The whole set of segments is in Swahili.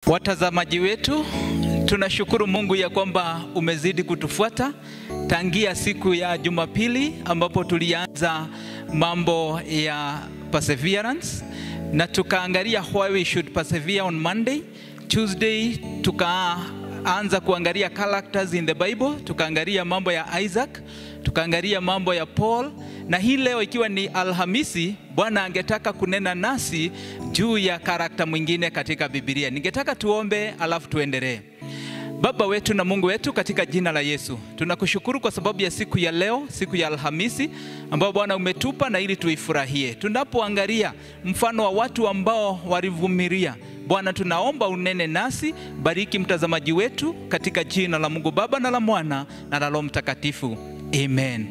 Watazamaji wetu, tunashukuru Mungu ya kwamba umezidi kutufuata tangia siku ya Jumapili ambapo tulianza mambo ya perseverance na tukaangalia why we should persevere on Monday. Tuesday tukaanza kuangalia characters in the Bible, tukaangalia mambo ya Isaac, tukaangalia mambo ya Paul na hii leo ikiwa ni Alhamisi, Bwana angetaka kunena nasi juu ya karakta mwingine katika Biblia. Ningetaka tuombe alafu tuendelee. Baba wetu na Mungu wetu, katika jina la Yesu tunakushukuru kwa sababu ya siku ya leo, siku ya Alhamisi ambayo Bwana umetupa na ili tuifurahie. Tunapoangalia mfano wa watu ambao walivumilia, Bwana tunaomba unene nasi, bariki mtazamaji wetu katika jina la Mungu Baba na la Mwana na la Roho Mtakatifu, amen.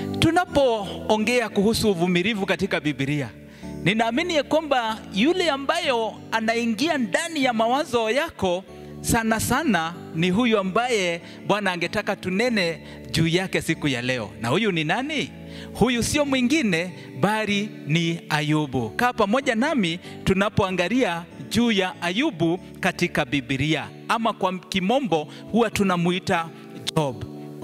Tunapoongea kuhusu uvumilivu katika Biblia, ninaamini ya kwamba yule ambayo anaingia ndani ya mawazo yako sana sana ni huyu ambaye Bwana angetaka tunene juu yake siku ya leo. Na huyu ni nani? Huyu sio mwingine bali ni Ayubu. Kaa pamoja nami tunapoangalia juu ya Ayubu katika Biblia, ama kwa kimombo huwa tunamuita Job.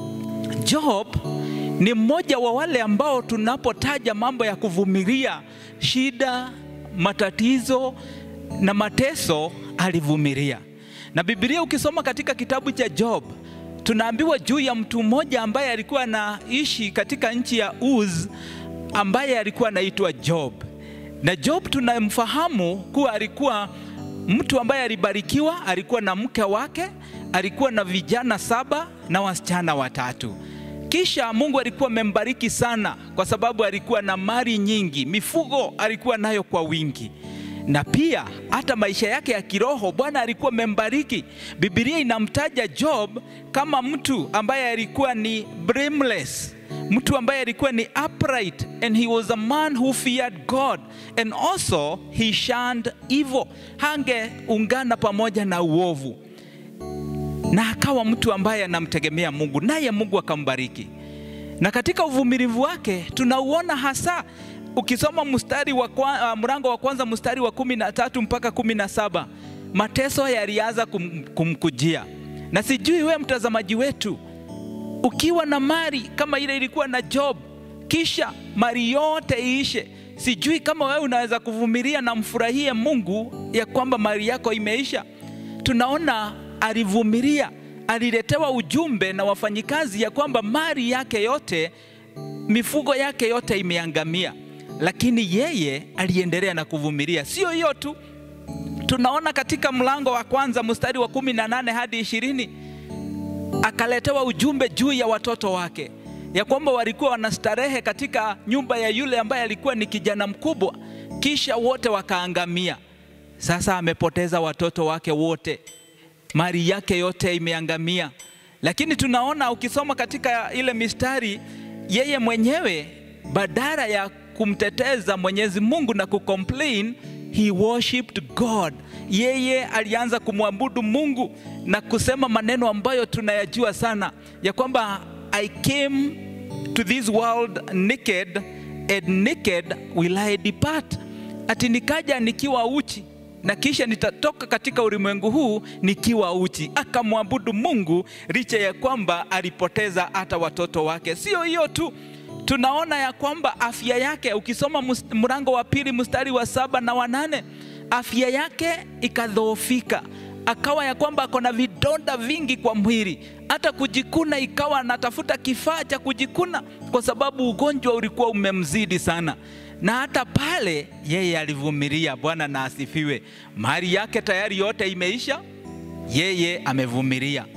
Job ni mmoja wa wale ambao tunapotaja mambo ya kuvumilia shida, matatizo na mateso, alivumilia. Na Biblia ukisoma katika kitabu cha Job, tunaambiwa juu ya mtu mmoja ambaye alikuwa anaishi katika nchi ya Uz, ambaye alikuwa anaitwa Job. Na Job tunamfahamu kuwa alikuwa mtu ambaye alibarikiwa, alikuwa na mke wake, alikuwa na vijana saba na wasichana watatu. Kisha Mungu alikuwa amembariki sana kwa sababu alikuwa na mali nyingi, mifugo alikuwa nayo kwa wingi, na pia hata maisha yake ya kiroho Bwana alikuwa amembariki. Biblia inamtaja Job kama mtu ambaye alikuwa ni blameless, mtu ambaye alikuwa ni upright and he was a man who feared God and also he shunned evil, hangeungana pamoja na uovu na akawa mtu ambaye anamtegemea Mungu, naye Mungu akambariki. Na katika uvumilivu wake tunauona hasa ukisoma mstari wa kwa, uh, mlango wa kwanza mstari wa kumi na tatu mpaka kumi na saba mateso yalianza kum, kumkujia. Na sijui we mtazamaji wetu, ukiwa na mali kama ile ilikuwa na Job, kisha mali yote iishe, sijui kama wewe unaweza kuvumilia na mfurahie Mungu ya kwamba mali yako imeisha. Tunaona alivumilia, aliletewa ujumbe na wafanyikazi ya kwamba mali yake yote, mifugo yake yote imeangamia, lakini yeye aliendelea na kuvumilia. Sio hiyo tu, tunaona katika mlango wa kwanza mstari wa kumi na nane hadi ishirini akaletewa ujumbe juu ya watoto wake ya kwamba walikuwa wanastarehe katika nyumba ya yule ambaye alikuwa ni kijana mkubwa, kisha wote wakaangamia. Sasa amepoteza watoto wake wote mali yake yote imeangamia. Lakini tunaona ukisoma katika ile mistari, yeye mwenyewe badala ya kumteteza Mwenyezi Mungu na kucomplain, he worshipped God. Yeye alianza kumwabudu Mungu na kusema maneno ambayo tunayajua sana ya kwamba I came to this world naked and naked will I depart, ati nikaja nikiwa uchi na kisha nitatoka katika ulimwengu huu nikiwa uchi. Akamwabudu Mungu licha ya kwamba alipoteza hata watoto wake. Sio hiyo tu, tunaona ya kwamba afya yake, ukisoma mlango wa pili mstari wa saba na wanane, afya yake ikadhoofika, akawa ya kwamba ako na vidonda vingi kwa mwili, hata kujikuna ikawa anatafuta kifaa cha kujikuna kwa sababu ugonjwa ulikuwa umemzidi sana na hata pale yeye alivumilia. Bwana na asifiwe. Mali yake tayari yote imeisha, yeye amevumilia.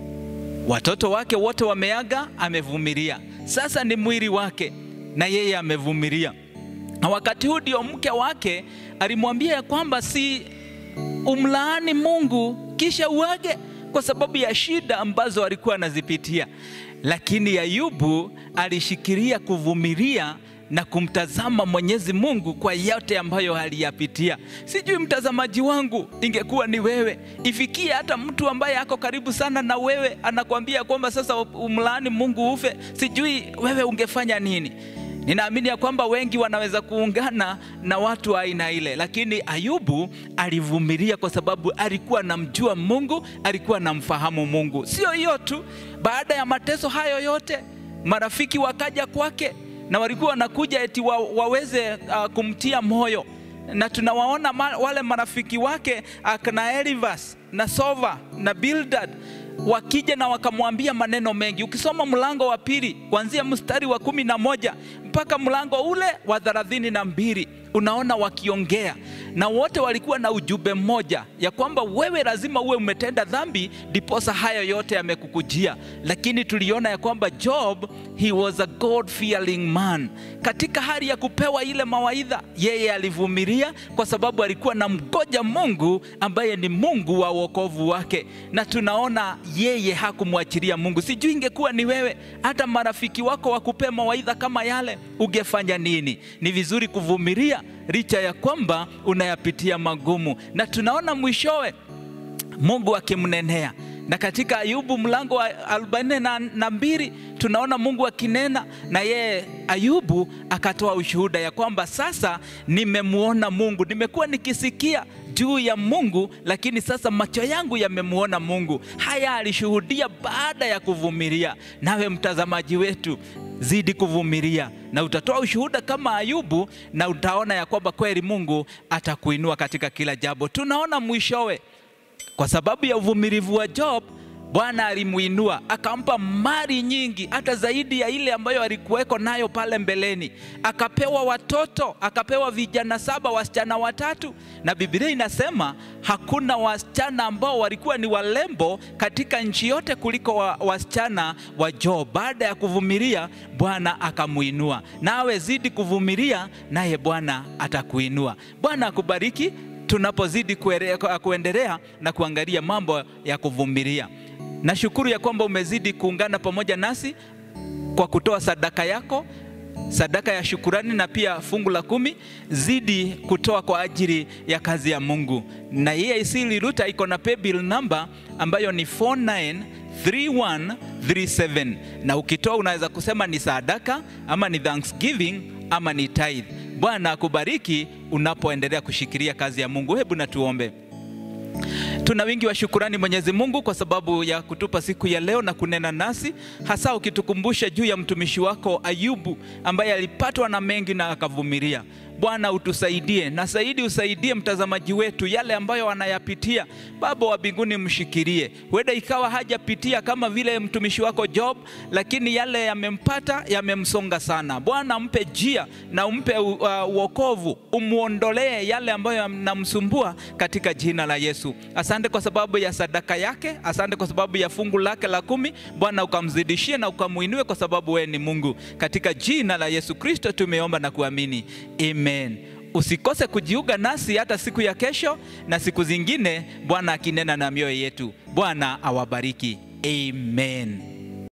Watoto wake wote wameaga, amevumilia. Sasa ni mwili wake na yeye amevumilia. Na wakati huu ndio mke wake alimwambia ya kwamba si umlaani Mungu kisha uage, kwa sababu ya shida ambazo alikuwa anazipitia, lakini Ayubu alishikilia kuvumilia na kumtazama Mwenyezi Mungu kwa yote ambayo aliyapitia. Sijui mtazamaji wangu, ingekuwa ni wewe, ifikie hata mtu ambaye ako karibu sana na wewe anakwambia kwamba sasa umlaani Mungu ufe, sijui wewe ungefanya nini? Ninaamini ya kwamba wengi wanaweza kuungana na watu wa aina ile, lakini Ayubu alivumilia kwa sababu alikuwa anamjua Mungu, alikuwa anamfahamu Mungu. Sio hiyo tu, baada ya mateso hayo yote, marafiki wakaja kwake na walikuwa wanakuja eti wa, waweze uh, kumtia moyo na tunawaona ma, wale marafiki wake akina Elivas na Sova na Bildad wakija na wakamwambia maneno mengi. Ukisoma mlango wa pili kuanzia mstari wa kumi na moja mpaka mlango ule wa thelathini na mbili unaona wakiongea na wote walikuwa na ujumbe mmoja ya kwamba wewe lazima uwe umetenda dhambi ndiposa hayo yote yamekukujia. Lakini tuliona ya kwamba Job he was a God fearing man. Katika hali ya kupewa ile mawaidha, yeye alivumilia kwa sababu alikuwa na mgoja Mungu ambaye ni Mungu wa wokovu wake, na tunaona yeye hakumwachilia Mungu. Sijui ingekuwa ni wewe, hata marafiki wako wakupea mawaidha kama yale, ungefanya nini? Ni vizuri kuvumilia licha ya kwamba unayapitia magumu, na tunaona mwishowe Mungu akimnenea na katika Ayubu mlango wa arobaini na mbili tunaona Mungu akinena na yeye. Ayubu akatoa ushuhuda ya kwamba sasa nimemwona Mungu, nimekuwa nikisikia juu ya Mungu, lakini sasa macho yangu yamemwona Mungu. Haya alishuhudia baada ya kuvumilia. Nawe mtazamaji wetu, zidi kuvumilia na utatoa ushuhuda kama Ayubu, na utaona ya kwamba kweli Mungu atakuinua katika kila jambo. Tunaona mwishowe kwa sababu ya uvumilivu wa Job, Bwana alimuinua akampa mali nyingi, hata zaidi ya ile ambayo alikuweko nayo pale mbeleni. Akapewa watoto, akapewa vijana saba, wasichana watatu, na Biblia inasema hakuna wasichana ambao walikuwa ni walembo katika nchi yote kuliko wa, wasichana wa Job. Baada ya kuvumilia, Bwana akamuinua. Nawe zidi kuvumilia, naye Bwana atakuinua. Bwana akubariki tunapozidi kuendelea na kuangalia mambo ya kuvumilia. Nashukuru ya kwamba umezidi kuungana pamoja nasi kwa kutoa sadaka yako, sadaka ya shukurani na pia fungu la kumi. Zidi kutoa kwa ajili ya kazi ya Mungu, na EAC Liruta iko na paybill number ambayo ni 493137 na ukitoa unaweza kusema ni sadaka ama ni thanksgiving ama ni tithe. Bwana akubariki unapoendelea kushikilia kazi ya Mungu. Hebu na tuombe. Tuna wingi wa shukurani Mwenyezi Mungu kwa sababu ya kutupa siku ya leo na kunena nasi, hasa ukitukumbusha juu ya mtumishi wako Ayubu ambaye alipatwa na mengi na akavumilia. Bwana utusaidie na zaidi usaidie mtazamaji wetu yale ambayo anayapitia. Baba wa mbinguni, mshikilie. Huenda ikawa hajapitia kama vile mtumishi wako Job, lakini yale yamempata yamemsonga sana. Bwana mpe njia na umpe uokovu, uh, umuondolee yale ambayo yanamsumbua katika jina la Yesu. Asante kwa sababu ya sadaka yake, asante kwa sababu ya fungu lake la kumi. Bwana ukamzidishie na ukamuinue, kwa sababu wewe ni Mungu. Katika jina la Yesu Kristo tumeomba na kuamini, amen. Usikose kujiunga nasi hata siku ya kesho na siku zingine, Bwana akinena na mioyo yetu. Bwana awabariki, amen.